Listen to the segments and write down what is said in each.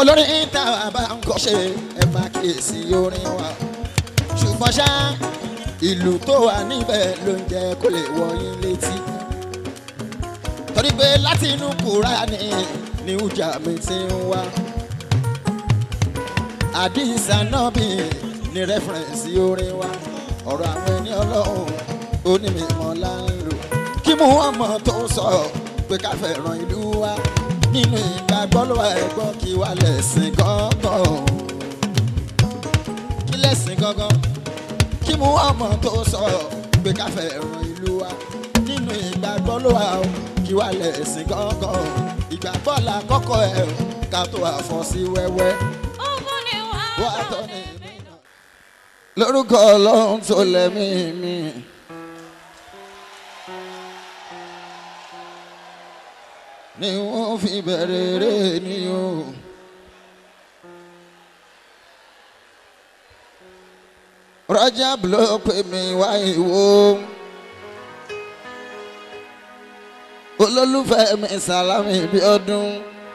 olórin tá a bá ń kọ́ ṣe ẹ máa kíyèsí orin wa ṣùgbọ́n ṣá ìlú tó wà níbẹ̀ ló ń jẹ́ kó lè wọ yín létí torí pé láti inú Kùránì ni ìjà mi ti ń wá àdìsá náà bí ní rẹ́fẹ̀rẹ̀nsì orin wa ọ̀rọ̀ àwọn ẹni ọlọ́run onímọ̀ là ń lò kí mú ọmọ tó sọ pé ká fẹ́ràn ìlú wa nínú ìgbàgbọ́ ló wà ẹ̀gbọ́n kí wà lẹ́sìn gángan kí lẹ́sìn gángan kí mú ọmọ tó sọ pé ká fẹ́ràn ìlú wa nínú ìgbàgbọ́ ló wà ó kí wà lẹ́sìn gángan ìgbàgbọ́ là kọ́kọ́ ẹ̀ ká tó àfọ́ sí wẹ́wẹ́ wà á tọ́ ní lórúkọ ọlọ́run tó lẹ́mí mi. ni wọ́n fi bẹ̀rẹ̀ rẹ̀ ni o. Rajab ló pè mí wá ìwò. olólùfẹ́ mi Sàlámì bí ọdún.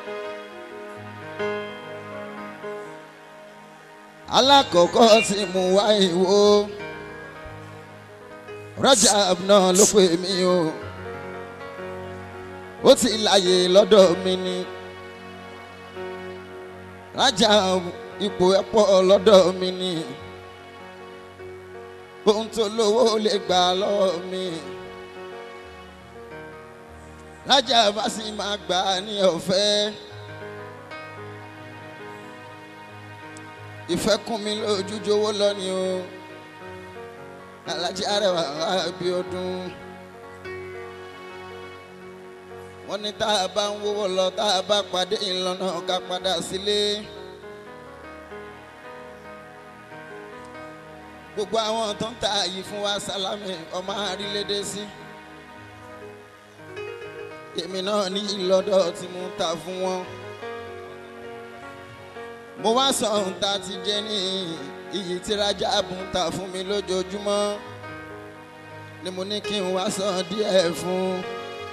alákọ̀ọ́kọ́ tí mo wá ìwò. Rajab náà ló pè mí o ó ti láyè lọ́dọ̀ mi ni rájà ipò ẹ̀pọ̀ lọ́dọ̀ mi ni ohun tó lówó lè gbà lọ́wọ́ mi rájà bá sì máa gbà ní ọ̀fẹ́ ìfẹ́ kún mi lójú jówó lọ ni o alájí Arẹwà Abíọ́dún wọ́n ní tá a bá ń wówó lọ tá a bá pàdé ìlànà ká padà sílé. gbogbo àwọn tó ń ta yìí fún wa Sálámì ọmọ àrílédé sí. èmi náà ní ìlọ́dọ̀ tí mo ń ta fún wọn. mo wá sọ ohun tá a ti jẹ ní iyì tí Rájàbù ń ta fún mi lójoojúmọ́ ni mo ní kí n wá san díẹ̀ fún un.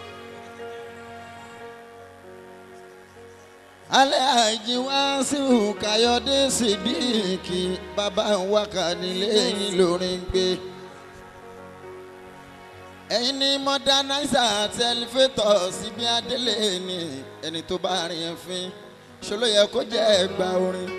alẹ́ àjí wá sí Káyọ̀dé Sídíkì bàbá wákà nílé yín lórí ń gbé. ẹ̀yin ní mọ́dánáísà tẹlifétọ̀ síbi adélé ni ẹni tó bá rìn ẹ̀ fín ṣòló yẹ kó jẹ́ ẹgbà orin.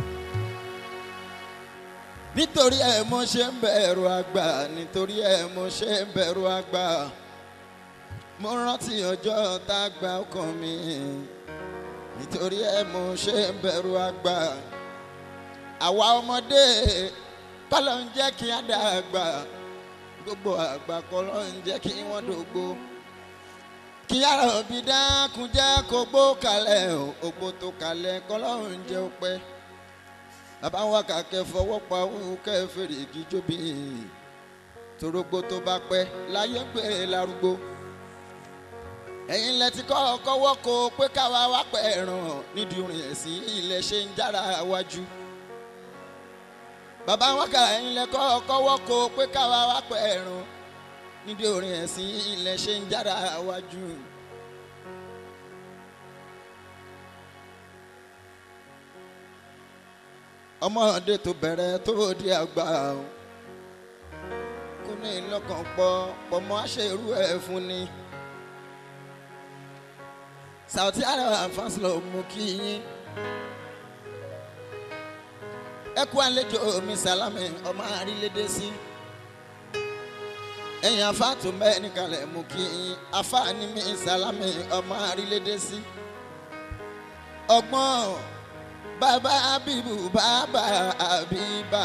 nítorí ẹ̀ mo ṣe ń bẹ̀rù àgbà nítorí ẹ̀ mo ṣe ń bẹ̀rù àgbà mo rántí ọjọ́ tá a gba ọkàn mi nítorí ẹ mo ṣe ń bẹ̀rù àgbà àwa ọmọdé kọ́lọ́ ń jẹ́ kí á dàgbà gbogbo àgbà kọ́lọ́ ń jẹ́ kí wọ́n dògbò kí ara òbí dákun jẹ́ kó gbó kalẹ̀ ògbó tó kalẹ̀ kọ́lọ́ ń jẹ́ òpẹ́ bàbá wa kàkẹ́ fọwọ́ pa òun kẹ́ fèrè gíjóbi torógbó tó bá pẹ́ láyé gbé larúgbó ẹ̀yin lẹ ti kọ́ kọ́wọ́ ko pé káwa wá pẹ̀ ràn nídìí orin ẹ̀sìn ilẹ̀ ṣe ń jára wájú. bàbá wọn kà ẹ̀yin lẹ kọ́ kọ́wọ́ ko pé káwa wá pẹ̀ ràn nídìí orin ẹ̀sìn ilẹ̀ ṣe ń jára wájú. ọmọdé tó bẹ̀rẹ̀ tó di àgbà kó ní lọ́kàn pọ̀ pọ̀ mọ́ àṣẹrú ẹ̀ fún ni. Sauti Arẹwà fásilọ mú kí yín ẹ kú àlejò mi Sálámì ọmọ àrílédé sí ẹ̀yin afáàtò mẹ́rin kalẹ̀ mú kí yín afáàní mi Sálámì ọmọ àrílédé sí ọgbọ́n bàbá Abibu bàbá Abiba.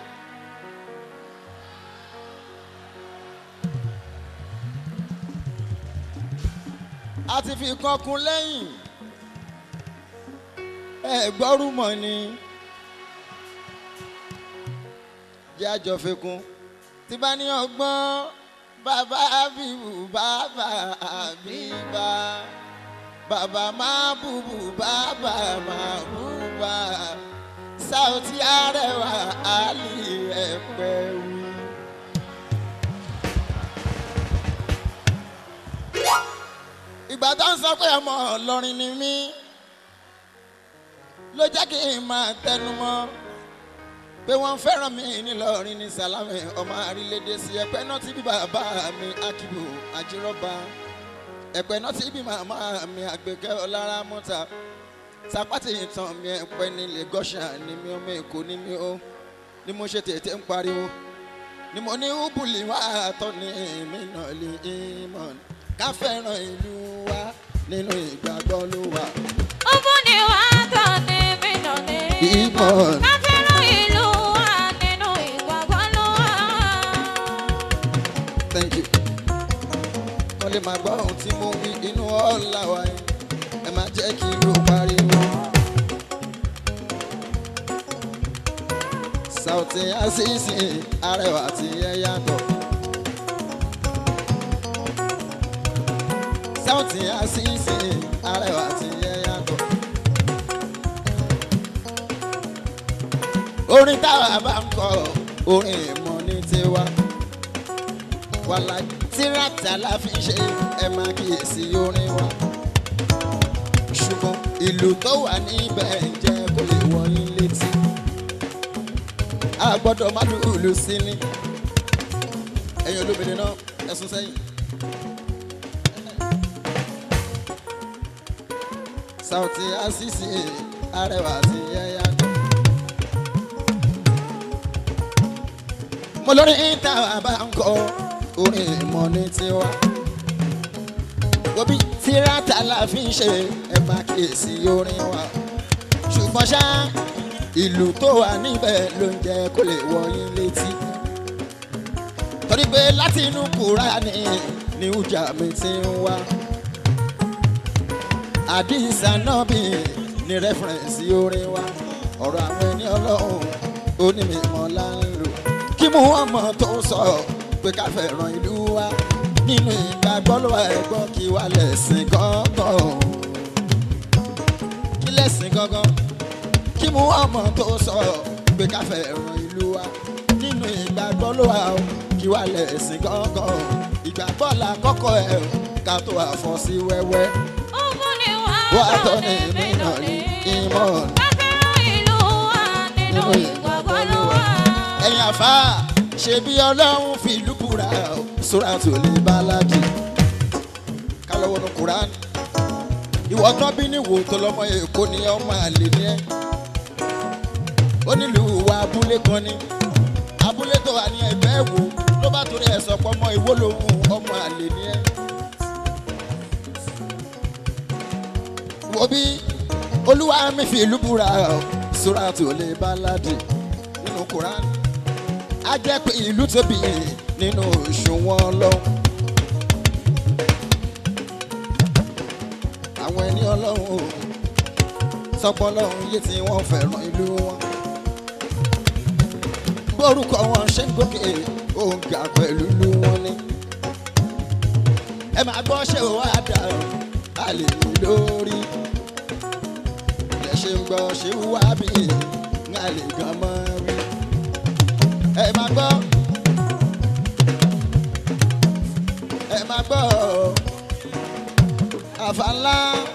a ti fi kan kun lẹ́yìn ẹ gbọ́rùmọ̀ ni jẹ́ àjọfikún tí bá ní ọgbọ́n bàbá Abibu bàbá Abiba bàbá máa bùbù bàbá máa bùbà Sauti Arẹwà àlì ẹ̀pẹ̀ wí. ìgbà tó ń sọ pé ọmọ Ìlọrin ni mí ló jẹ́ kí n máa tẹnu mọ́ pé wọ́n fẹ́ràn mi nílọrin ní sàlámì ọmọ àrílédè sí ẹ̀pẹ́ náà tí bí bàbá mi akíbù àjírọ́bà ẹ̀pẹ́ náà tí bí màmá mi àgbẹ̀kẹ́ ọlára mọ́ta sapati ìtàn mi ẹ̀pẹ́ ní lagosha ni mi ọmọ èkó ni mi ó ni mo ṣe tètè ń pariwo ni mo ní ubùlì wá tọ́ ni èmi náà lè ìmọ̀ ká fẹ́ràn ìlú wa nínú ìgbàgbọ́ ló wà. Ọmọ ni wà á tàn ní mí nà ní Ìmọ̀. Ká fẹ́ràn ìlú wa nínú ìgbàgbọ́ ló wà. thank you. wọ́n lè máa gbọ́ ohun tí mo wí inú ọ̀la wa yẹn ẹ máa jẹ́ kí ló pariwo. Sauti Asisi arẹwà tí ẹ yàtọ̀. Sauti Asisi arẹwà tí ẹ yàtọ̀. orin táwa bá ń kọ orin ìmọ̀ ní tiwa wàhálà tíráta la fi ń ṣe ẹ máa kíyèsí orin wa ṣùgbọ́n ìlú tó wà níbẹ̀ jẹ́ kó lè wọ yín létí a gbọ́dọ̀ má lùlù sí ni ẹ̀yin olómìnira náà ẹ̀sùn sẹ́yìn. Sauti Asisi arẹwà sí ẹ̀yà tó. mo lórí ìta bá ń kọ orin ìmọ̀ ní tiwa. Gobi tíráta la fi ń ṣe ẹ máa kíyèsí orin wa. Ṣùgbọ́n ṣá ìlú tó wà níbẹ̀ ló ń jẹ́ kó lè wọ yín létí. Torí pé láti inú Kùránì ni ìjà mi ti ń wá. Àdìsá náà bì ní rẹ́fẹ̀rẹ̀nsì orin wa. Ọ̀rọ̀ àwọn ẹni ọlọ́run onímọ̀ là ń lò kí mú ọmọ tó sọ pé ká fẹ́ràn ìlú wa nínú ìgbàgbọ́ ló wà ẹ̀gbọ́n kí wà lẹ́sìn gángan kí lẹ́sìn gángan kí mú ọmọ tó sọ pé ká fẹ́ràn ìlú wa nínú ìgbàgbọ́ ló wà ó kí wà lẹ́sìn gángan ìgbàgbọ́ la kọ́kọ́ ẹ̀ ká tó àfọ́ sí wẹ́wẹ́ Ọmọ ni wà wà á á tọ́ ní ìmọ̀ ní ìmọ̀ Ká fẹ́ràn ìlú wa nínú ìgbàgbọ́ ló wà. ẹ̀yin àfa ṣe bí ọlọ́run fi ìlú búra sóra tó lè bá lájì ká lọ́wọ́ nu Kùránì ìwọ tán bí níwò tó lọ́mọ èkó ni ọmọ àlè ni ẹ́ ó nílùú wa abúlé kan ni abúlé tó wà ní ẹgbẹ́ wo ló bá torí ẹ̀ sọ pé ọmọ ìwó lòun ọmọ àlè ni ẹ́ wo bí olúwa mi fi ìlú búra sóra tó lè bá lájì nínú Kùránì a jẹ́ pé ìlú tóbi nínú òṣùwọ̀n ọlọ́run. àwọn ẹni ọlọ́run ò sọpọ̀ ọlọ́run yé tí wọ́n fẹ́ràn ìlú wọn. bórúkọ wọn ṣe ń gòkè òǹkà pẹ̀lú ìlú wọn ni. ẹ máa gbọ́ ṣé o wá dà á lè mú lórí. ẹ ṣe ń gbọ́ ṣé o wá bí ń a lè gan mọ́ rí ẹ máa gbọ́ ẹ máa gbọ́ àfàlà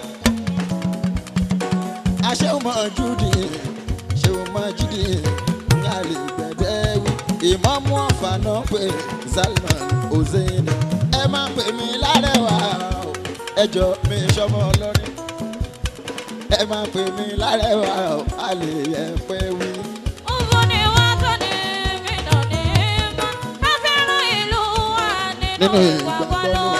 aṣẹ́wọ̀mọ̀ júdì ṣẹ́wọ̀mọ̀ júdì ní àlè gbẹ̀dẹ́ wí ìmọ̀mú ọ̀fànà pé Salman Hussein ẹ máa pè mí lárẹ̀wá o, ẹjọ́ mi sọmọ ọlọ́rin ẹ máa pè mí lárẹ̀wá o, àlè yẹ pé wí. Ọmọ ni wà á tàn ní mí nà ní mọ́. Ká fẹ́ràn ìlú wa nínú Nínú ìgbàgbọ́ ló wà.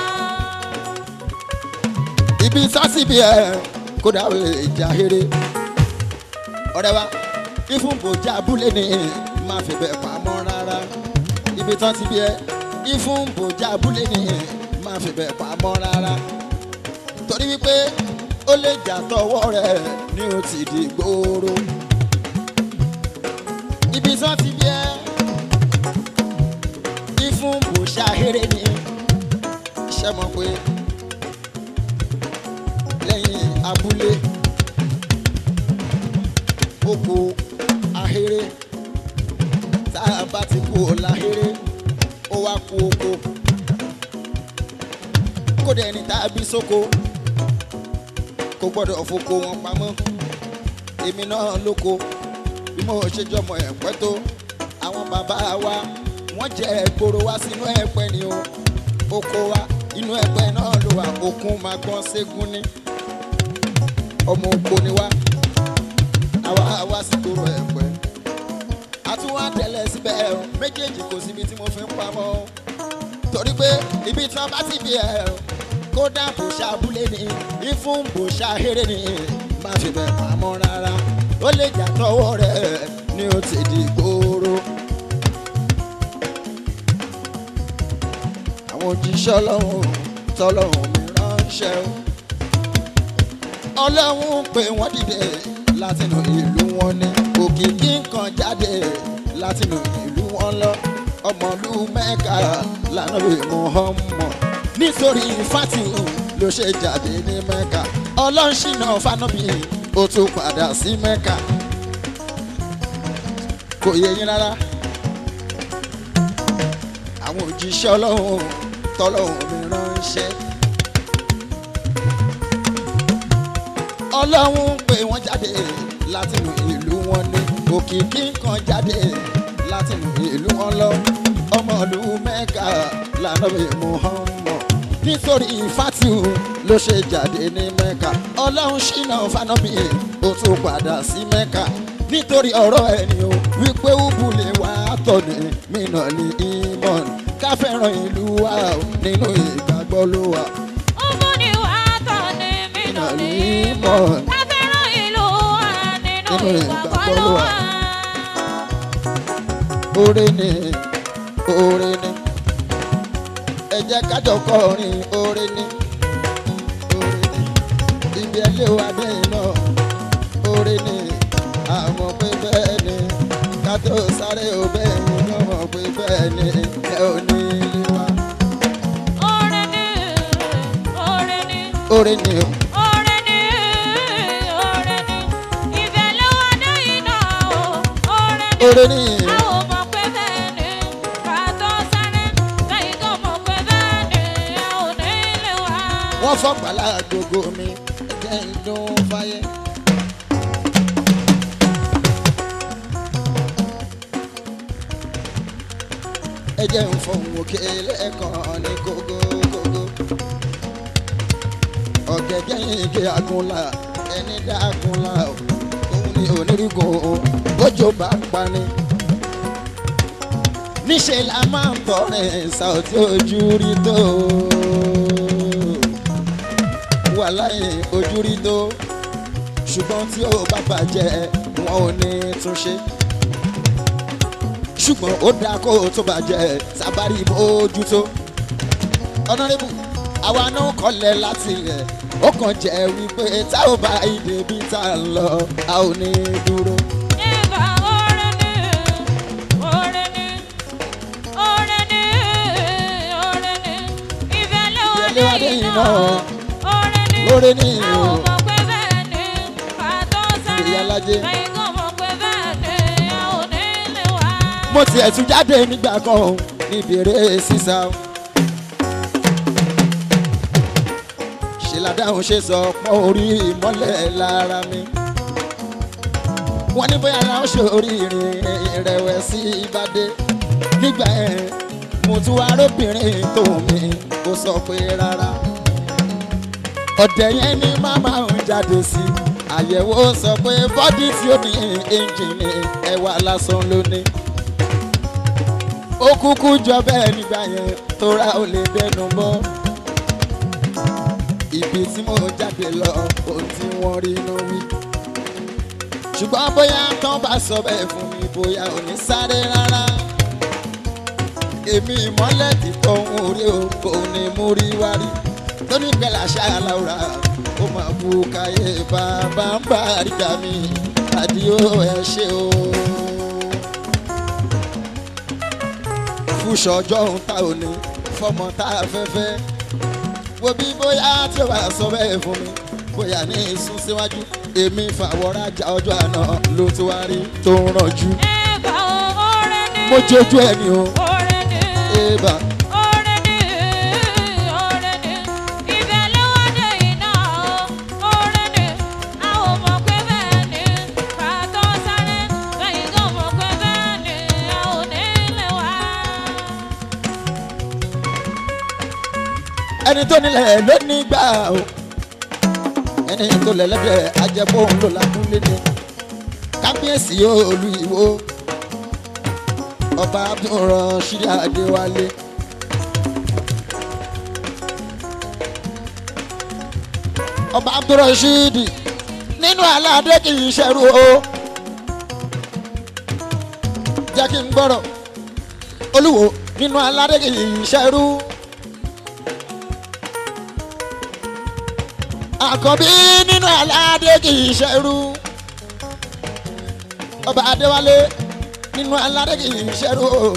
ibi sásìbí ẹ kódà ó lè jà here ọ̀rẹ́ wa ìfúnbòjá abúlé ni má fi bẹ̀ pamọ́ rárá ibi tán ti bí ẹ ìfúnbòjá abúlé ni má fi bẹ̀ pamọ́ rárá torí wípé ó lè jà tọwọ́ rẹ̀ ní o ti di gbòòrò ibi tán ti bí ẹ ìfúnbòjá here ni ṣẹ́ mọ̀ pé lẹ́yìn abúlé oko ahéré tá a bá ti kú láhéré ó wá kú oko kódà ẹni tá a bí sóko kò gbọ́dọ̀ foko wọn pamọ́ èmi náà lóko bí mo ṣe jọmọ ẹ̀pẹ́ tó àwọn bàbá wa wọ́n jẹ́ gbòòrò wá sínú ẹ̀pẹ́ ni o oko wa inú ẹ̀pẹ́ náà ló wà òkun máa gbọ́n ségun ní ọmọ oko ni wá àwa wá sí gbòòrò ẹ̀pẹ́ àtúwá tẹ̀lé síbẹ̀ o méjèèjì kò síbi tí mo fi ń pamọ́ o torí pé ibi tí wọ́n bá ti bí ẹ o kódà bò ṣàbúlé ni ìfún bò ṣàhéré ni má fi bẹ̀ pamọ́ rárá ó lè jà tọwọ́ rẹ̀ ni ó ti di gbòòrò. àwọn òjíṣẹ́ ọlọ́run tọ́lọ́run mi ránṣẹ́ o ọlọ́run pé wọ́n dìde látinú ìlú wọn ní òkìkí nǹkan jáde látinú ìlú wọn lọ ọmọlú mẹ́ka lànà bí Muhammad nítorí fatihu ló ṣe jáde ní mẹ́ka ọlọ́ṣìnà fanabi ó tún padà sí mẹ́ka kò yé yín rárá àwọn òjíṣẹ́ ọlọ́run tọ́lọ́run mi ránṣẹ́. ọlọ́run pé wọ́n jáde látinú ìlú wọn ní òkìkí kan jáde látinú ìlú wọn lọ ọmọlú mẹ́ka lànàbí Muhammad nítorí fatihu ló ṣe jáde ní mẹ́ka ọlọ́run ṣìnà fanabi ó tún padà sí mẹ́ka nítorí ọ̀rọ̀ ẹni o wípé ubùlé wa tọ̀nì mìíràn ní ìmọ̀n ká fẹ́ràn ìlú wa o, nínú ìgbàgbọ́ ló wà. Ọmọ ni wà á tọ̀ ní mí nà ní mọ̀. Ká fẹ́ràn ìlú wa nínú Nínú ìgbàgbọ́ ló wà. oore ni oore ni ẹ jẹ́ kájọ kọrin oore ni oore ni ibi ẹlẹ́ wa dé iná oore ni àmọ́ pé bẹ́ẹ̀ ni ká tó sáré o bẹ́ẹ̀ ni wọ́n mọ̀ pé bẹ́ẹ̀ ni ẹ ò ní ilé wa. Oore ni, oore ni, oore ni o oore ni, oore ni. Ìfẹ́ ló wà dé iná o. Oore ni. oore ni A ò mọ̀ pé bẹ́ẹ̀ ni. Ká tó sáré, lẹ́yìn tó mọ̀ pé bẹ́ẹ̀ ni. A ò ní ilé wa. wọ́n fọ́pàlà gbogbo mi ẹ̀jẹ̀ ń dún fáyé. ẹ̀jẹ̀ ń fọ̀hún òkè lẹ́ẹ̀kan ní gógógógó. ọ̀gẹ̀gẹ̀ yìí ké agunla ẹni dá agunla òun ni onírìgùn bójó bá ń pani. níṣẹ́ la máa ń tọrin ṣàòtí ojú rí tó wà láyé ojú rí tó ṣùgbọ́n tí ó bá bàjẹ́ wọn ò ní túnṣe ṣùgbọ́n ó dáa kó o tó bàjẹ́ sábàrí bójútó ọ̀nàrẹ́bù àwa náà kọ́lẹ̀ láti rẹ̀ ó kàn jẹ́ wípé tá ò bá ìdè bí tá a lọ a ò ní dúró. Ìbà oore ni, oore ni, oore ni, oore ni. Ìfẹ́ ló wà Ìfẹ́ ló wà dé dé iná iná. o. Oore ni. Oore ni A ò o. mọ̀ pé bẹ́ẹ̀ ni. Ká tó sáré. Ìyá Lájé. Lẹ́yìn tó mọ̀ pé bẹ́ẹ̀ ni. A ò ní lè wá. mo tiẹ̀ tún jáde nígbà kan o, níbi eré sísá o. ṣe ládàáhùn ṣe sọ pọ́n orí ìmọ́lẹ̀ lára mi. wọ́n ní bóyá ara ó ṣe orí ìrìn ìrẹ̀wẹ̀sì ìbàdé. nígbà yẹn mo tún wá arábìnrin tó mi kó sọ pé rárá. ọ̀dẹ̀ yẹn ní màmá ń jáde sí i. àyẹ̀wò sọ pé bọ́dí tí ó ní ẹ́ńjìnì ẹ̀wà lásán ló ní ó kúkú jọ bẹ́ẹ̀ nígbà yẹn tó ra ó lè dẹnu mọ́. ibi tí mo jáde lọ ohun tí wọ́n rí inú wí. ṣùgbọ́n bóyá tán bá sọ bẹ́ẹ̀ fún mi bóyá ò ní sáré rárá. èmi ìmọ́lẹ̀ tí tọ́hún orí o kò ní mú rí wá rí. tóní pẹ̀lú àṣà aláwòrán ó máa bu káyé bàbá ń bá àríkà mi àdìo ẹ ṣe o. fúnṣọ ọjọ́ òun ta ò ní fọmọ tá a fẹ́ fẹ́ wo bí bóyá tí o bá sọ bẹ́ẹ̀ fún mi bóyá ní ìsún síwájú èmi fàwọ́rajà ọjọ́ àná ló ti wá rí tó ń rànjú Ìbà oore ni. mo jójú ẹ ní o Oore ni. ébà Oore ni, oore ni. Ìfẹ́ ló wà dé iná o. Oore ni. A ò mọ̀ pé bẹ́ẹ̀ ni. ẹni tó nílẹ̀ ló ní gbà o ẹni tó lẹ́lẹ́dẹ̀ ajẹ́pọ̀ òun ló lákúnlé ni kábíyèsí olú ìwó ọba abdulrasheed adéwálé. ọba abdulrasheed nínú aládé kì í ṣẹrú o jẹ́ kí n gbọ́rọ̀ olúwo nínú aládé kì í ṣẹrú. àkọ́bí nínú aládé kì í ṣẹrú ọba adéwálé nínú aládé kì í ṣẹrú o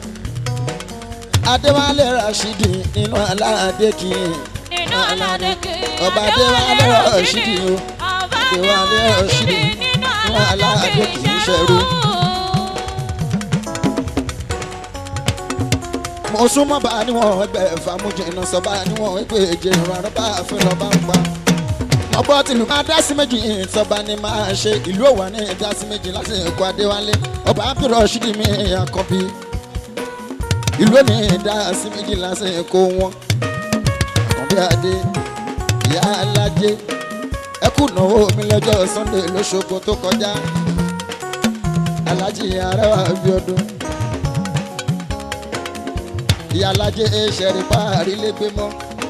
adéwálé rashidi nínú aládé kì í nínú aládé kì í. Ọba Adéwálé Rashidi o. Ọba Adéwálé Rashidi nínú nínú aládé kì í ṣẹrú. mo súnmọ́ bá níwọ̀n ẹgbẹ́ fàmújìnnà sọ bá níwọ̀n ẹgbẹ́ èjì ìrànlọ́ bá fún lọ bá ń pa. ọgbọ́n tìlú máa dá sí méjì ìtọ́ba ni máa ṣe ìlú òwà ní dá sí méjì láti ẹ̀kọ́ adéwálé ọba abdulrasheed mi àkọ́bí ìlú òní dá sí méjì láti ẹ̀kọ́ wọn. àkọ́bí adé ìyá alájẹ ẹkú náwó mi lọ́jọ́ sunday lóṣogbo tó kọjá alájí arẹwà bíọ́dún ìyálàjẹ ṣẹ̀rí parí lẹ́gbẹ́ mọ́.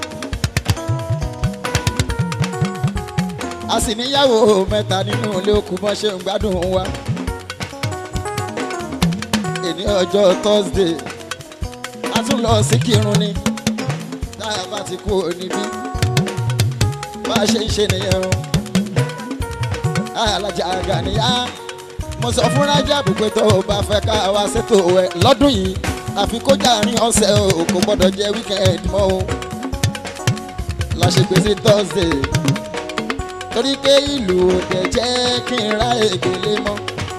a sì níyàwó mẹ́ta nínú ilé okùn bọ́n ṣe ń gbádùn wa. èní ọjọ́ thursday a tún lọ sí kírun ni tá a bá ti kú níbí bá a ṣe ń ṣe nìyẹn o. alájà àgànníyá mo sọ fún rájàbù pé tó o bá fẹ́ ká wá ṣètò ẹ lọ́dún yìí àfi kó jàrin ọ̀sẹ̀ o kò gbọ́dọ̀ jẹ́ weekend mọ́ o la ṣe gbèsè thursday torí pé ìlú òde jẹ́ kí n ra ègbélé mọ́.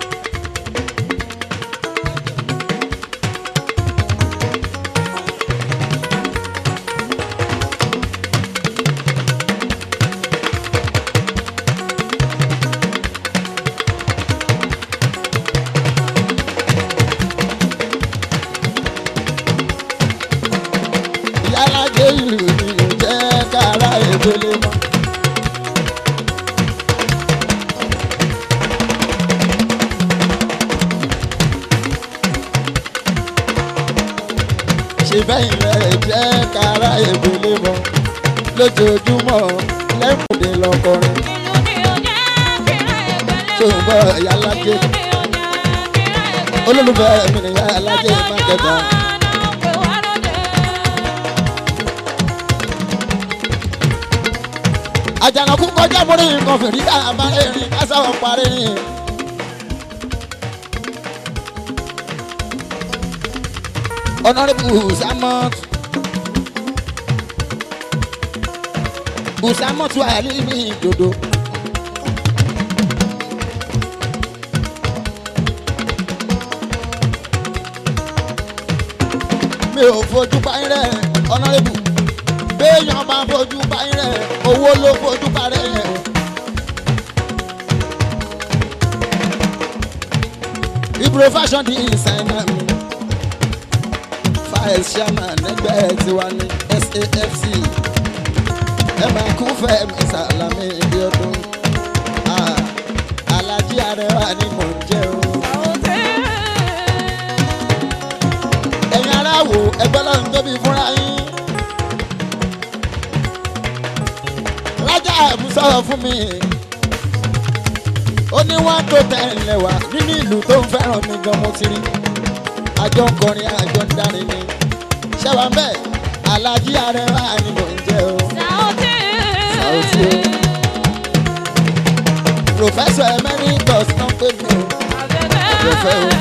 ìyálàjẹ ìlú ni ò jẹ́ ká ra ègbélé mọ́. ṣe bẹ́yìn rẹ̀ jẹ́ kára ègbélé mọ́ lójoojúmọ́ lẹ́kùndé lọ́kọrin ìlú ni ó jẹ́ kí ra ẹgbẹ́ tó ń bọ̀ ìyálájẹ ìlú ni ó jẹ́ kí ra ẹgbẹ́ olólùfẹ́ mi ni ìyálájẹ mákẹ́ta àjànàkú kọjá mórí nǹkan fìrí ká bá erin kásáwọ̀ parí ni. ọ̀nàrẹ́bù usamot usamot wà lílì dodo. mi ò fojú báyìí rẹ̀ ọ̀nàrẹ́bù béèyàn bá fojú báyìí rẹ̀ owó ló fojú bá rẹ̀ yẹn. ibro fashion designer mi files chairman ẹgbẹ́ tiwa ní safc ẹ máa kú fẹ́mi sàlámì ibi ọdún Ah, alájí arẹwà ni mò ń jẹ́ o. ẹ̀yin aráàwò ẹgbẹ́ lọ́run tóbi fúnra yín. rájà ẹ̀bùn sọ̀rọ̀ fún mi. ó ní wọ́n tó tẹ̀lé wa nínú ìlú tó ń fẹ́ràn mi gan mo ti rí. àjọ ń kọrin àjọ ń dárin ni. ṣẹ́wàá ń bẹ̀ alájí arẹwà ni mò ń jẹ́ o. Sauti o. Professor Emeritus náà pè mí o. Ọ̀dọ̀fẹ́ o.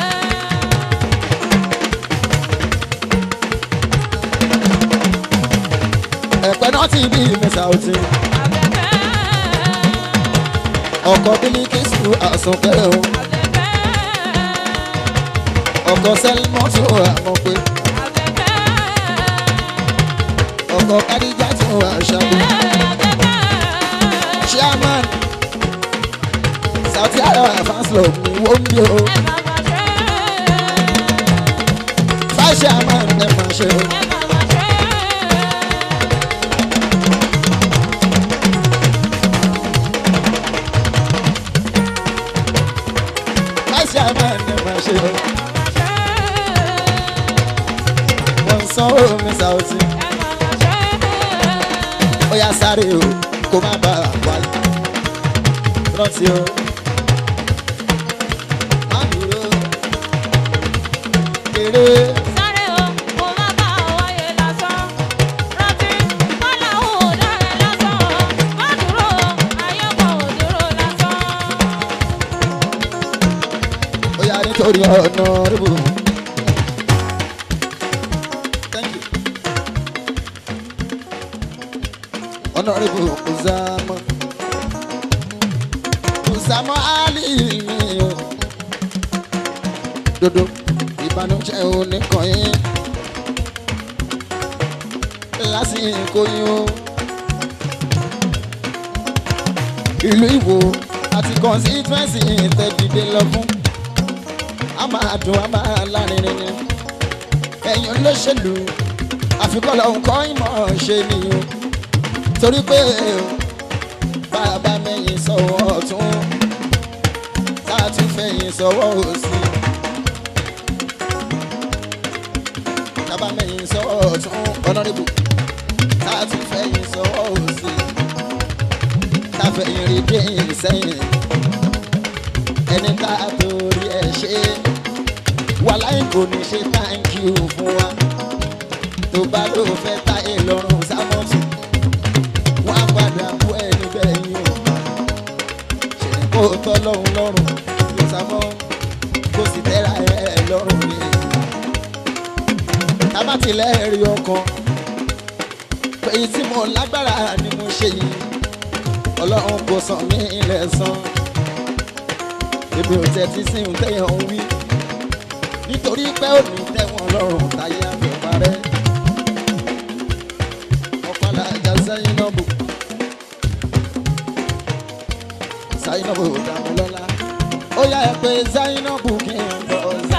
Ẹ̀pẹ́ náà ti bí mi Sauti. Ọkọ̀ Bílíkísù àsùnkẹ́ o. Ọkọ̀ Sẹ́lmọ́tò àmọ̀pé. Ọkọ̀ Kádíjátù àṣàbí. Chairman Sauti Arẹwà fans club ni wọ́n ń bí o. Vice chairman ẹ̀ máa ṣe o. ṣe o wọ́n ń sanwó mi Saoty ó yá sáré o kó má bà á wáyé rántí o má dúró kéré ó yá nítorí ọ̀nà rúbù. Thank you. Honorable Uzama Uzama Ali mi o dodo ìbànújẹ́ oníkan yín lásìkò yín o ìlú Ìwó àti constituency tẹ̀dídé lọ fún a máa dùn a máa lárinrin ni ẹ̀yin olóṣèlú àfikún lọ́hùn kọ́ ìmọ̀ ṣe nìyó torí pé bàbá mẹ́yìn sọ̀wọ́ ọ̀tún tá a tún fẹ̀yìn sọ̀wọ́ òsì bàbá mẹ́yìn sọ̀wọ́ ọ̀tún ọ̀nàdìbò tá a tún fẹ̀yìn sọ̀wọ́ òsì tá a fẹ̀yìn rí dé sẹ́yìn ẹni tá a torí ẹ̀ ṣe wàláì kò ní ṣe thank you fún wa tó bá ló fẹ́ táyé lọ́rùn sámọ́tù wọ́n á padà bú ẹ níbẹ̀ yín o ṣe kó tọ́ lọ́rùn lọ́rùn ló sámọ́ kó sì tẹ́ra ẹ lọ́rùn ni tábàtìlẹ̀ rí ọkàn pé tí mo lágbára ni mo ṣe yìí ọlọ́run kò san mí ilẹ̀ san èmi ò tẹ́tí sí ohun tẹ́yàn ń wí nítorí pé ò ní tẹ́wọ̀n lọ́rùn táyé àfẹ́ parẹ́ ọ̀pọ̀lá ajá Zainabu Zainabu Dàmọ́lọ́lá ó yá ẹ pé Zainabu kí n lọ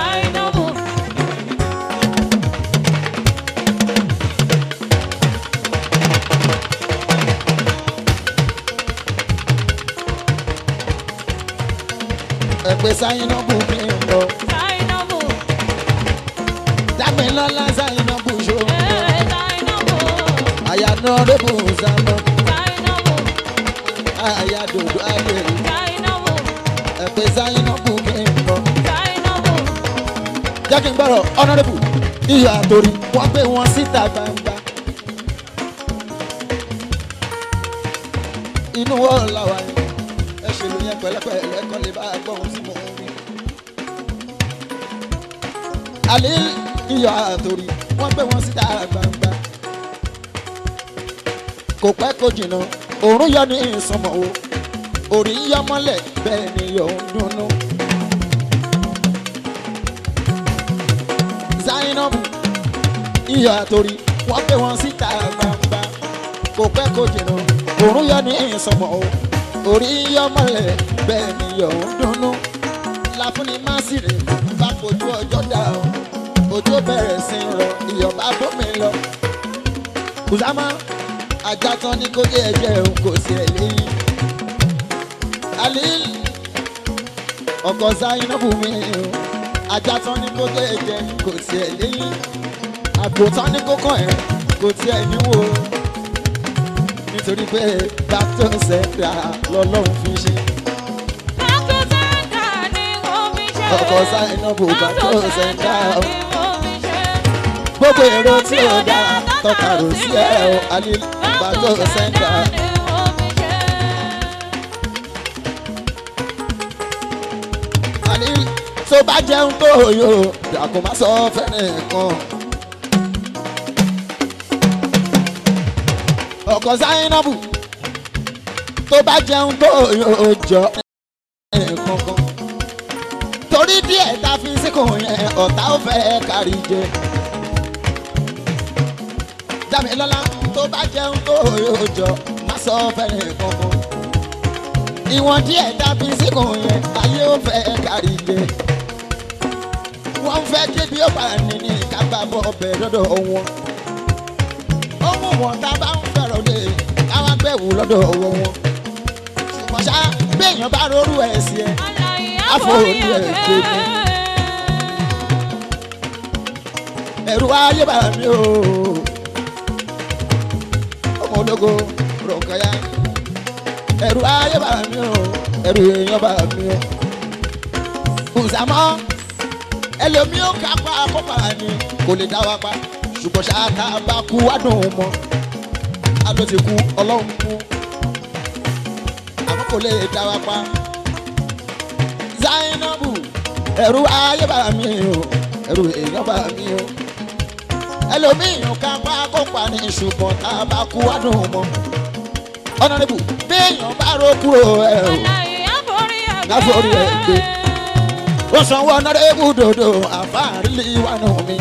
ẹ pé Zainabu kí n lọ Dàmọ́lọ́lá Zainabu ṣó àyànà rẹ́bù Zainabu àyàdòdò ayé ẹ pé Zainabu kí n lọ. jẹ́ kí n gbọ́rọ̀ honourable iyọ̀ àtòrí wọ́n gbé wọn síta gbangba. inú wọ́n làwà yẹn ẹ ṣèlú yẹn pẹ̀lẹ́pẹ̀lẹ́ kọ́ lè bá a gbọ́ ohun tí mò ń wí. àlè iyọ̀ àtòrí wọ́n gbé wọn síta gbangba. kò pẹ́ kó jìnnà òórùn yọ ní ìsọmọ̀ o òrì ń yọ mọ́lẹ̀ bẹ́ẹ̀ ni yọ̀ ń dunnú. Zainabu iyọ̀ àtòrí wọ́n gbé wọn síta gbangba kò pẹ́ kó jìnnà òórùn yọ ní ìsọmọ o òrì ń yọ mọ́lẹ̀ bẹ́ẹ̀ ni yọ̀ ń dunnú. láfúnni má sì rè bá fojú ọjọ́ dà o ojú bẹ̀rẹ̀ sí ń rọ iyọ̀ bá bómi lọ. Kùsámá ajá tán ní kó jẹ́ ẹ̀jẹ̀ òun kò sí ẹ̀ léyìn. Alil ọkọ̀ Zainabu mi o ajá tán ní kó jẹ́ ẹ̀jẹ̀ kò sí ẹ̀ léyìn. àgbò tán ní kó kàn ẹ́ kò tiẹ̀ níwò nítorí pé back to center lọ́lọ́run fi ṣe. ọkọ̀ Zainabu back to center gbogbo èrò tí ó dá tọ́ka rò sí ẹ̀ o Alil back to center. Alil tó bá jẹun tó yó dàkú má sọ fẹ́rẹ̀ kan. ọkọ̀ Zainabu tó bá jẹun tó yó jọ kankan. torí díẹ̀ tá a fi síkùn yẹn ọ̀tá ò fẹ́ kárí jẹ. Dámilọ́lá tó bá jẹun tó yó jọ má sọ fẹ́rẹ̀ kankan. ìwọ̀n díẹ̀ tá a fi síkùn yẹn ayé ò fẹ́ kárí jẹ wọ́n fẹ́ kí bí ó bá ní ní kápá bọ́ ọbẹ̀ lọ́dọ̀ wọn. ohun wọn tá a bá ń fẹ̀rọ̀ lé káwá gbẹ̀wò lọ́dọ̀ wọn. ṣùgbọ́n ṣá béèyàn bá rórú ẹ̀ sí ẹ àforí ẹ̀ gbé mi. ẹ̀rù ayé bá mi o ọmọ ológo rọ̀kọ̀yà ẹ̀rù ayé bá mi o ẹ̀rù èèyàn bá mi o kùsàmọ́ ẹlòmí ó kápá kópa ni kò lè dá wa pa ṣùgbọ́n ṣáàtà bá kú wá dùn ún mọ́ adó ti kú ọlọ́run kú àmọ́ kò lè dá wa pa zainabu ẹ̀rù ayé bá mi o ẹ̀rù èèyàn bá mi o ẹlòmí ó kápá kópa ni ṣùgbọ́n tá a bá kú wá dùn ún mọ́ ọ̀nàdìbò béèyàn bá ro kúrò ẹ̀ o Láforí ẹ̀ gbé. ó sanwó ọ̀nàdìbò dòdò àfáàrí wà nù mí.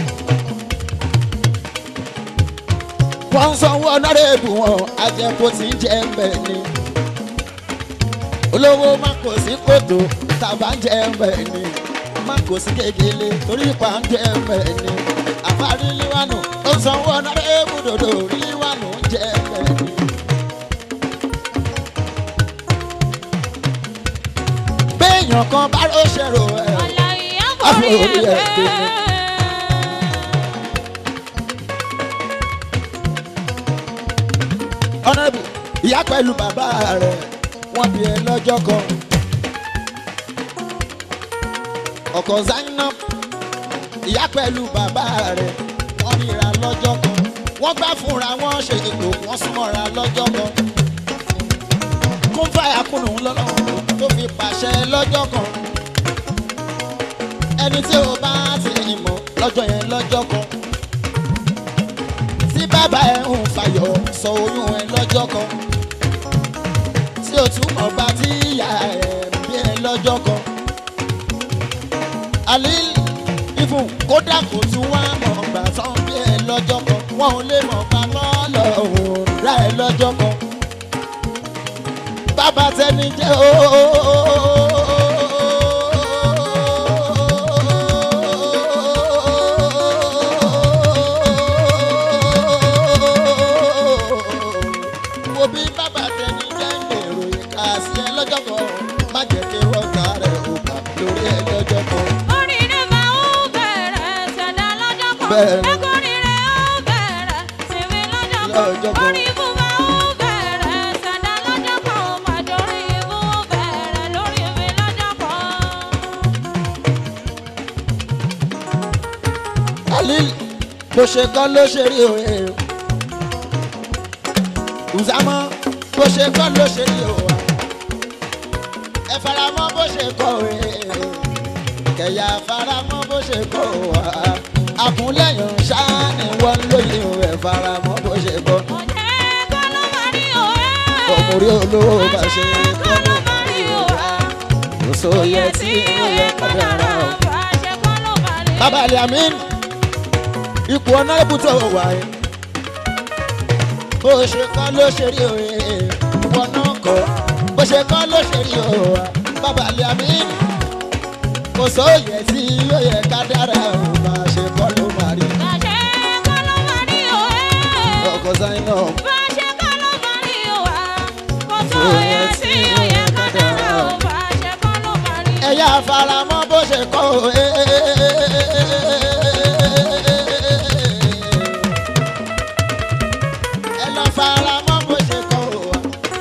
wọ́n ń sanwó ọ̀nàdìbò wọn ajẹ́kó tí ń jẹ́ mbẹ́ ni. olówó má kò sí kòtò tàbá ń jẹ́ mbẹ́ ni. má kò sí kékeré torí pa ń jẹ́ mbẹ́ ni. àfáàrí líwánù ó sanwó ọ̀nàdìbò dòdò líwánù ń jẹ́ mbẹ́ ni. béèyàn kan bá ló ṣèrò ẹ̀ Àforí ẹ̀ gbé mi. ọ̀nàbù ìyá pẹ̀lú bàbá rẹ̀ wọ́n bí ẹ lọ́jọ́ kan. ọkọ̀ zainab ìyá pẹ̀lú bàbá rẹ̀ wọ́n ríra lọ́jọ́ kan. wọ́n gbá fúnra wọn ṣe ètò wọ́n súnmọ́ra lọ́jọ́ kan. kún fàyà kùnú lọ́lọ́run tó fi pàṣẹ lọ́jọ́ kan. ẹni tí o bá ti mọ̀ lọ́jọ́ yẹn lọ́jọ́ kan tí bàbá ẹ ń fàyọ̀ sọ oyún ẹ lọ́jọ́ kan tí o tún mọ̀ bá tí ìyá ẹ bí ẹ lọ́jọ́ kan alil ifun kódà kò tún wá mọ̀ gbà tán bí ẹ lọ́jọ́ kan wọn ò lè mọ̀ gbà lọ́lọ́ òun rà ẹ lọ́jọ́ kan bàbá tẹni jẹ́ ooo wo bí bàbá tẹni jẹ́ gbèrò ìka sí ẹ lọ́jọ́ kan má jẹ́ kí wọ́n ta rẹ̀ òkà lórí ẹ lọ́jọ́ kan. Oríire máa ń bẹ̀rẹ̀ ṣẹ̀dá lọ́jọ́ kan. Bẹ́ẹ̀. Ẹ̀kúnrire ó bẹ̀rẹ̀ sinmi lọ́jọ́ kan. Lọ́jọ́ kan. Orí ibú máa ń bẹ̀rẹ̀ ṣẹ̀dá lọ́jọ́ kan. Màdórí ibú bẹ̀rẹ̀ lórí mi lọ́jọ́ kan. Alil bó ṣe kọ́ ló ṣe rí òye Uzama bó ṣe kọ́ ló ṣe rí òwa ẹ faramọ́ bó ṣe kọ́ òye kẹ̀yà faramọ́ bó ṣe kọ́ òwa àkúnlẹ̀yìn ṣáá ni wọ́n lóye òwe faramọ́ bó ṣe kọ́ Ọ̀jẹ̀ kọ́ ló máa rí òwe. ọmọrí olówó bá ṣe Kọ́ ló máa rí òwe. kò sóye tí ó yẹ kádàrá o. Fàṣẹ kọ́ ló máa rí. bàbá aliamin ipò ọ̀nà ibùtò wà ẹ́ bó ṣe kọ́ ló ṣe rí òye ìwọ náà kọ́ bó ṣe kọ́ ló ṣe rí òwa bàbá aliamin kò sóye tí ó yẹ ká dára ò bá ṣe kọ́ ló máa rí Fàṣẹ kọ́ ló máa rí òwe. ọkọ̀ sáyìn náà Fàṣẹ kọ́ ló máa rí òwe. Kò sóye tí ó yẹ ká dára o. Fàṣẹ kọ́ ló máa rí. ẹ̀yà faramọ́ bó ṣe kọ́ òye. ẹ lọ faramọ́ bó ṣe kọ́ òwa.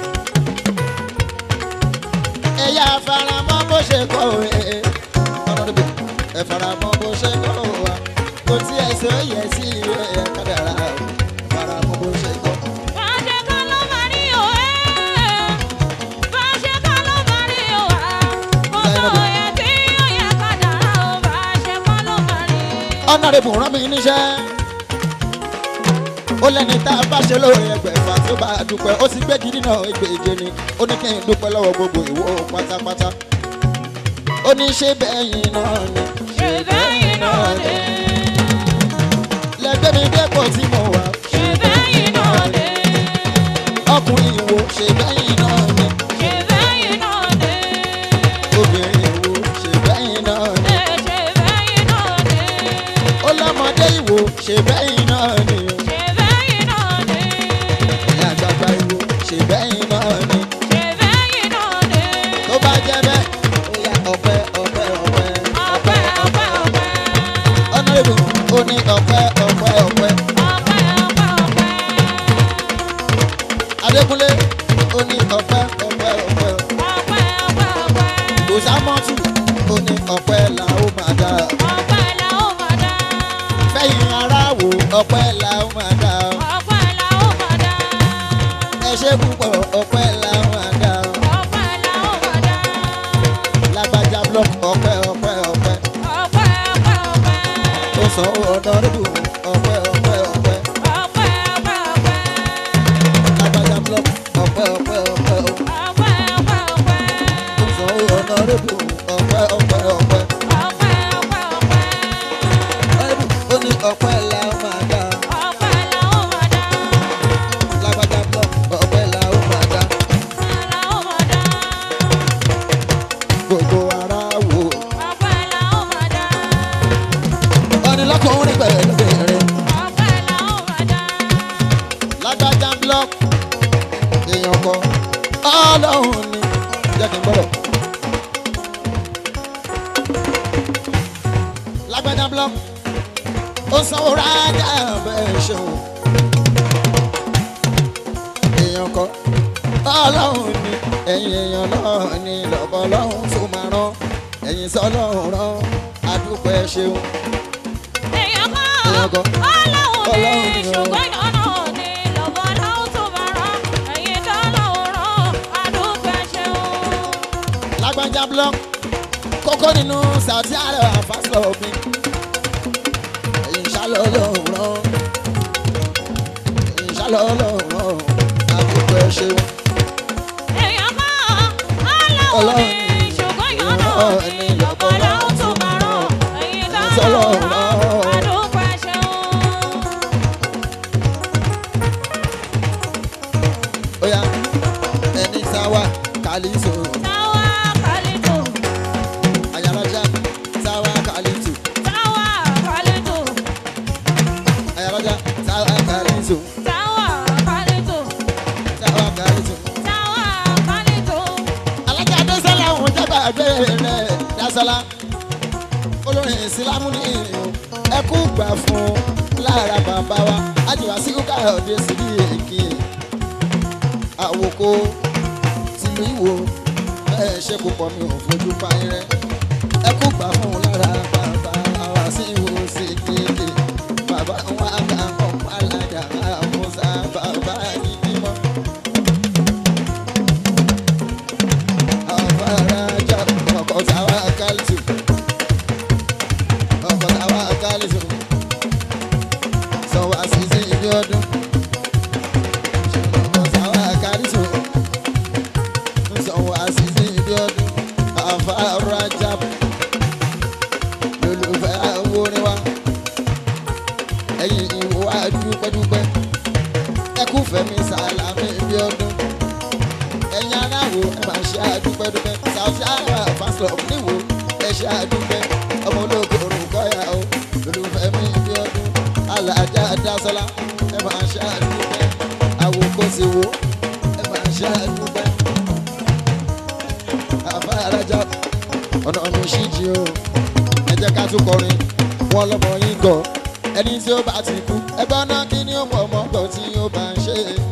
ẹ̀yà faramọ́ bó ṣe kọ́ òye. ọ̀nàdìbò ẹ faramọ́ bó ṣe kọ́ òwa. kò tí ẹ sọ yẹ sí ìwé ẹ̀ kádàrá o. faramọ́ bó ṣe kọ́. Fàṣẹ kọ́ ló máa rí òwe. Fàṣẹ kọ́ ló máa rí òwe. Kò sóye tí ó yẹ ká dára o. Fàṣẹ kọ́ ló máa rí. ọ̀nàdìbò rán mi níṣẹ́. ó lẹ́ni tá a bá ṣe lóore ẹgbẹ̀fà tó bá a dúpẹ́ ó ti gbé gidi náà ẹgbẹ̀je ni ó ní kí n dúpẹ́ lọ́wọ́ gbogbo ìwọ pátápátá. ó ní ṣé bẹ́yìn náà ni Ṣé bẹ́yìn náà ni? lẹ́gbẹ́ mi dẹ́pọ̀ tí mo wà. Ṣé bẹ́yìn náà ni? ọkùnrin ìwo ṣé bẹ́yìn náà ni Ṣé bẹ́yìn náà ni? obìnrin ìwo ṣé bẹ́yìn náà ni Ṣé bẹ́yìn náà ni? ó lọ́mọdé ìwo ṣé bẹ́yìn náà ni Ṣé bẹ́yìn náà ni? ìyá àgbàgbà ìwo ṣé bẹ́yìn náà ni Ṣé bẹ́yìn náà ni? tó bá jẹ́ bẹ́ẹ̀ ó yá ọpẹ́ ọpẹ́ ọpẹ́ Ọpẹ́ ọpẹ́ ọpẹ́. ọ̀nà ìbò ó ní ọpẹ́ ọpẹ́ ọpẹ́ la ó máa dá o. ọpẹ́ la ó máa dá. ẹ ṣe púpọ̀ ọpẹ́ la ó máa dá o. ọpẹ́ la ó máa dá. lágbájá blọọkì ọpẹ́ ọpẹ́ ọpẹ́ ọpẹ́ ọpẹ́ ọpẹ́. tó sanwó ọ̀dọ́rùbù ọpẹ́ ọpẹ́ ọpẹ́ ọpẹ́ ọpẹ́ ọpẹ́. lágbájá blọọkì ọpẹ́ ọpẹ́ ọpẹ́ o. ọpẹ́ ọpẹ́ ọpẹ́. tó sanwó ọ̀dọ́rùbù ọpẹ́ ọpẹ́ ọpẹ́. ọpẹ́ ọpẹ́ ọpẹ́. ẹ̀bù ó ní ọpẹ́ la ó máa dá o. ọpẹ́ la ó máa dá. lágbájá blọọkì ọpẹ́ la ó máa dá ọpẹ́ la ó máa dá. gbogbo ara wò. ọpẹ́ la ó máa dá. ọ̀nì lọ́kùnrin pẹ̀lú bẹ̀rẹ̀. ọpẹ́ la ó máa dá. lágbájá blọọkì èèyàn kọ ọlọ́run ni jẹ́ kí n gbọ́dọ̀. lágbájá blọọkì ó sanwó rájà bẹ́ẹ̀ ṣeun. èèyàn kọ ọlọ́run ni ẹ̀yin èèyàn náà ni lọ́bọ̀ ọlọ́run tó máa rán ẹ̀yin sọ́lọ́run rán adúpẹ́ ṣeun. èèyàn kan Èèyàn kan. ọlọ́run Ọlọ́run ní ni o. ṣùgbọ́n ìyọ́nà ní lọ́bọ̀ ọlọ́run tó máa rán ẹ̀yin tó lọ́run rán àdúgbò ṣeun. lágbájá block kókó nínú sàtí àrẹ àfàsọ mi ẹ̀yin ṣálọ lọ́rùn rán ẹ̀yin ṣálọ lọ́rùn rán àdúgbò ẹ ṣeun èèyàn kan ọlọ́run Ọlọ́run ní ni ṣùgbọ́n ìyọ́nà ìyọ́nà ní ní lọ́bọ̀ ọlọ́run tó máa rán ẹ̀yin tó lọ́run rán àdúgbò ṣeun. ó yá ẹni sáwà kàlíso táwa kálítò ayárájá sáwà kàlíso táwa kálítò ayárájá sáwà kàlíso táwa kálítò sáwà kàlíso. táwa kálítò. alájà dẹ́sẹ̀lá òun jábà gbére rẹ̀ dásọ́lá olórin ìsìlámù ní ìrìn ẹkú gbà fún lára bàbá wa ájúwà sí káyọ̀dé síbi èkì àwòkọ tìlú ìwò bẹ́ẹ̀ ṣe kó pọ̀ mi ò fojú pa irẹ́ ẹkú gbà fún lára bàbá wa sí ìwò sí kéèké bàbá wa kà ọ̀pọ̀ alájà àmúṣà bàbá yìí bímọ. Afaraja, ọkọ̀ táwa kálítù. Ọkọ̀ táwa kálítù. Sanwó àṣìṣe ibi ọdún. Ọkọ̀ táwa kálítù. Sanwó àṣìṣe ibi ọdún. Afaraja. Lolùfẹ́ àwòrán wa. Ẹyin ìwò wa dúpẹ́dúpẹ́. Ẹkú fẹ́mi sàlámì ibi ọdún ẹ̀yin aláwo ẹ máa ṣe àdúpẹ́dúpẹ́ Saoty Arewa fans club níwò ẹ ṣe àdúpẹ́ ọmọ ológo orúkọyà o olùfẹ́ mi bí ọdún alájà dásọ́lá ẹ máa ṣe àdúpẹ́ àwòkọ́sí wo ẹ máa ṣe àdúpẹ́ àfàràjà ọ̀nà mi ṣì jí o ẹ jẹ́ ká tún kọrin wọn lọ́mọ yín gọ̀ ẹni tí ó bá ti kú ẹgbọ́n náà kí ni ó mọ̀ ọmọ gbọ̀ tí ó bá ń ṣe é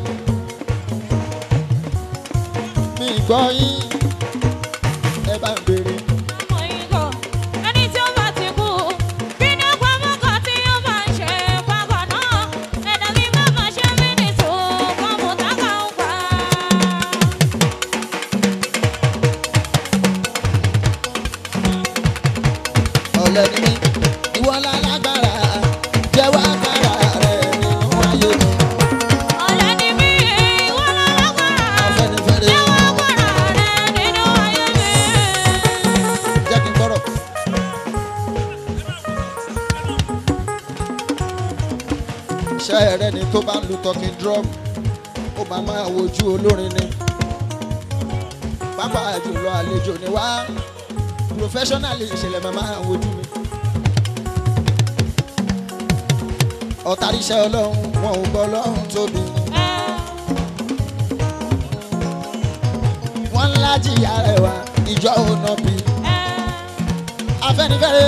mi gbọ́ yín ẹ bá ń béèrè. ẹni tí ó bá ti kú kí ni ọgbà mọ́kàn tí ó máa ń ṣe pàgọ́ náà ẹ̀dá mi má máa ṣe mí ní tó kọ́mùtà kan pa. ọ̀lẹ́ ni mí ìwọ lálágbára jẹ́wọ́ agbára rẹ̀ nínú ayé mi. ọ̀lẹ́ ni mí ìwọ lálágbára afẹ́nifẹ́re jẹ́wọ́ agbára rẹ nínú ayé mi. jẹ́ kí n gbọ́rọ̀. iṣẹ́ rẹ ni tó bá ń lu talking drum ó máa máa wojú olórin ni pápá jùlọ àlejò ni wá professionally ìṣẹ̀lẹ̀ máa máa wojú mi. ọ̀tàríṣẹ́ ọlọ́run wọn ò gbọ́ ọlọ́run tóbi. wọ́n ńlá jìyà rẹ̀ wá ìjọ ònà bí. afẹ́nifẹ́re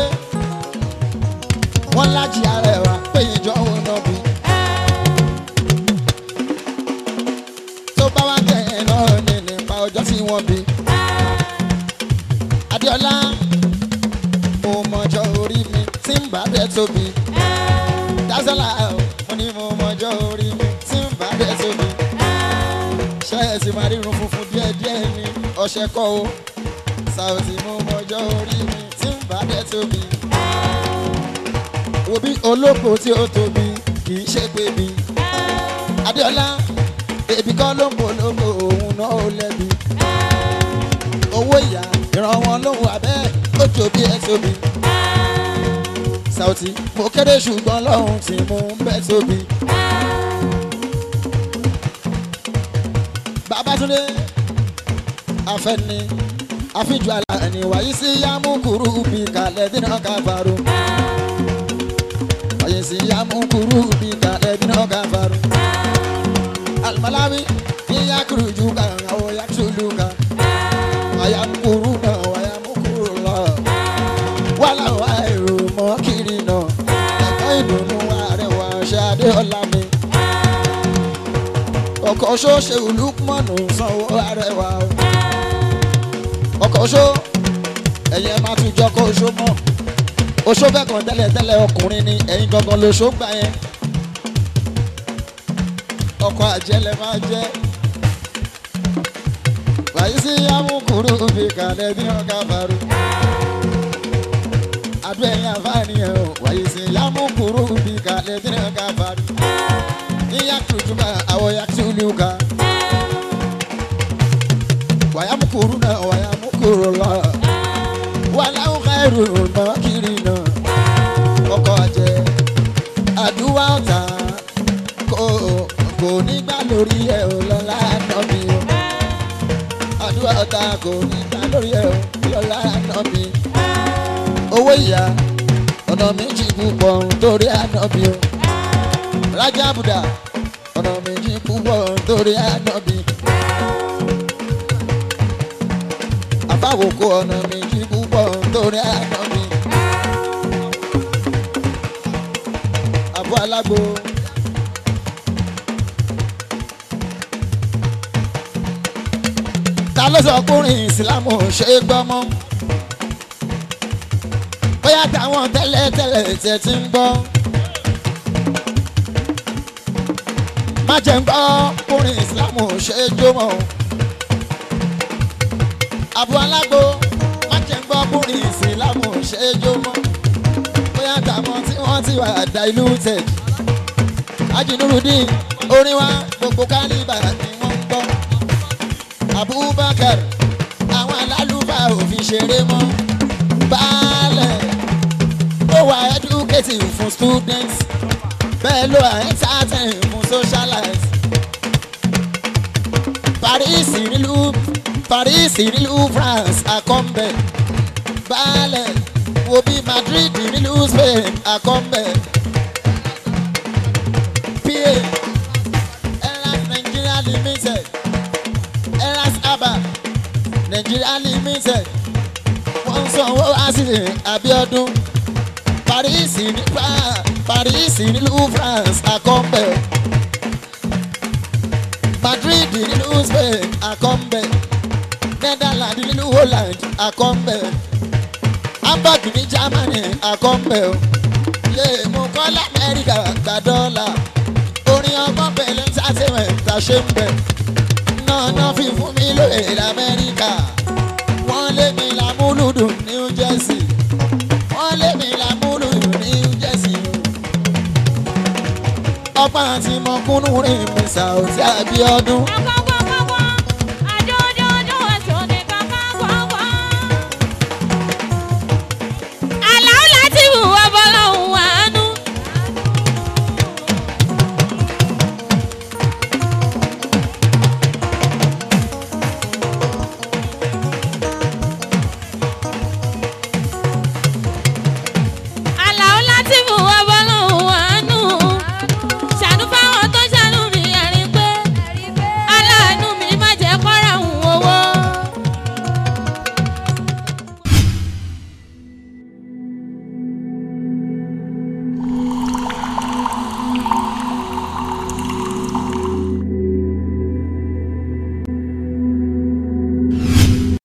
wọ́n ńlá jìyà rẹ̀ wá pé ìjọ ònà bí. tó bá wá tẹ̀yìn náà ní nípa ọjọ́ tí wọ́n bí. Adéọlá mo mọjọ́ orí mi tí ń bá bẹ́ẹ̀ tóbi. sọ́la mo ní mo mọjọ́ orí mi tí ń bá dé sómi ṣe é sì máa rírun funfun díẹ̀díẹ̀ ní ọṣẹ kọ́ o Saoty mo mọjọ́ orí mi tí ń bá dé sómi wo bí olóko tí ó tóbi kì í ṣe pé bí Adéọlá èbí kọ́ ló ń polówó òun náà ó lẹ́bi owó ìyá ìran wọn lóhùn abẹ́ ó jò bí ẹ tóbi. Saoty mo kéré ṣùgbọ́n lọ́hùn tí mo ń bẹ́ tóbi. Babátúndé afẹ́ni àfijù àlàní wáyé sí yámúkúrú bí kalẹ̀ dínà káfàrú. wáyé sí yámúkúrú bí kalẹ̀ dínà káfàrú. alimalawi yíyá kúrú ju kan àwọn yàtúlù kan ayamukuru náà ayamukuru lọ wàhálà wà èrò mọ kiri náà ẹ̀kọ́ ìdùnnú àrẹwà ṣáde ọ̀la mi ọkọ̀ ṣó ṣe olùkmọ̀nù sanwó àrẹwà o ọkọ̀ ṣó ẹ̀yẹ máa tún jọ kó ṣó mọ́ oṣó bẹ́ẹ̀ kan tẹ́lẹ̀tẹ́lẹ̀ ọkùnrin ni ẹ̀yin gangan lóṣó gbà yẹn ọkọ̀ àjẹlẹ̀ máa jẹ́ Raisi amukuru fi kalẹ̀ bí wọ́n ká faru. Adó ẹ̀yìn àfáàní ẹ̀ o. Raisi amukuru fi kalẹ̀ bí wọ́n ká faru. Níyà tuntun àwọ̀ ya tulu ka. Wàyà mukuru náà wàyà mukuru lọ. Wàlá ń ká ẹrù mọ́ kiri náà. Ọkọ̀ jẹ àdúrà ọ̀tá kò kò nígbà lórí ẹ̀ ò lọ́la náà mi o àdúrà ọ̀tá kò ní ta lórí ẹ̀ o lọ́la náà mi. owó ìyá ọ̀nà méjì púpọ̀ nítorí ànábì o. rájà bùdà ọ̀nà méjì púpọ̀ nítorí ànábì. àbáwòkó ọ̀nà méjì púpọ̀ nítorí ànábì. àbọ̀ alágbo. ta ló sọ kúrin ìsìlámù ṣe é gbọ́ mọ́ bóyá táwọn tẹ́lẹ̀tẹ́lẹ̀ tẹ̀ ti ń gbọ́ má jẹ́ ń gbọ́ kúrin ìsìlámù ṣe é jó mọ́ àbú alágbo má jẹ́ ń gbọ́ kúrin ìsìlámù ṣe é jó mọ́ bóyá táwọn tí wọ́n ti wà diluted ajínúrúdín orin wa gbogbo kálíbà ni wọ́n ń gbọ́. Abubakar àwọn alálùfáà ò fi ṣeré mọ́ baálẹ̀ ó wà educative fún students bẹ́ẹ̀ ló wà entertain fún socialite Paris nílùú Paris nílùú France àkọ́mbẹ̀ baálẹ̀ wo bí Madrid nílùú Spain àkọ́mbẹ̀ pa Airlines Nigeria Limited Airlines Aba Nigeria Limited wọ́n ń sanwó àṣìṣe Abíọ́dún Paris ní France Paris nílùú France àkọ́mbẹ̀ Madrid nílùú Spain àkọ́mbẹ̀ Netherlands nílùú Holland àkọ́mbẹ̀ Hamburg ní Germany àkọ́mbẹ̀ o yé mo kọ́ lamẹ́ríkà gba dọ́là orin ọgbọ́n pẹ̀lú entertainment ta ṣe ń bẹ̀ náà náà fi fún mi lóye lamẹ́ríkà wọ́n lé mi lámúlùdù New Jersey wọ́n lé mi lámúlùdù New Jersey ọgbọ́n àti mọ̀kúnnú rìn mi Saoty Abíọ́dún. Ọkọ̀